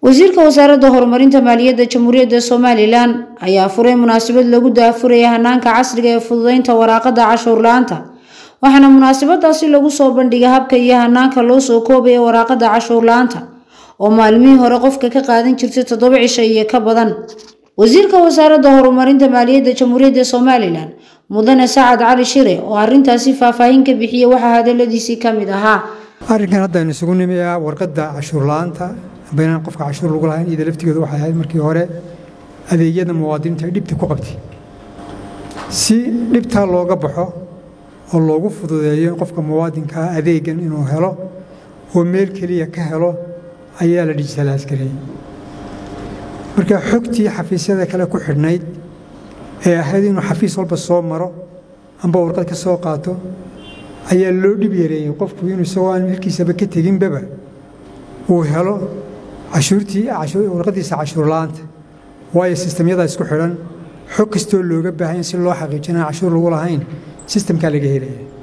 wasiirka wasaaradda horumarinta maaliyadda jamhuuriyadda somalilan ayaa furay munaasabad lagu daafuraya hanaanka casriga ee fududeynta waraaqada cashuur la-aanta waxaana munaasabadaasi lagu soo bandhigay habka iyo hanaanka loo soo koobaya waraaqada cashuur la-aanta oo maalmihii hore qofka ka qaadan jirtay toddoba cisho iyo ka badan wasiirka wasaaradda horumarinta maaliyadda jamhuuriyadda somalilan mudane sacad cali shire oo arintaasi faahfaahin ka bixiyey waxaa hadaladiisii ka mid ahaa arrinkan haddaynu isugu nimi ah warqadda cashuur la-aanta baynaan qofka cashuur lagu lahayn iyada laftigeedu waxay ahayd markii hore adeegyada muwaadiniinta ay dhibta ku qabtay si dhibtaa looga baxo oo loogu fududeeyo qofka muwaadinkaa adeegan inuu helo oo meel keliya ka helo ayaa la dijitalaas gareeyey marka xogtii xafiisyada kale ku xidhnayd ee ahayd inuu xafiis walba soo maro amba warqad ka soo qaato ayaa loo dhib yareeyey qofku inuu isagoo aan milkiisaba ka teginbaba uu helo cashuurtii warqadiisa cashuur la-aanta waayo sistamyadaa isku xidhan xog kastoo looga baahanya si loo xaqiijinaa cashuur lagu lahayn sistamkaa laga helaya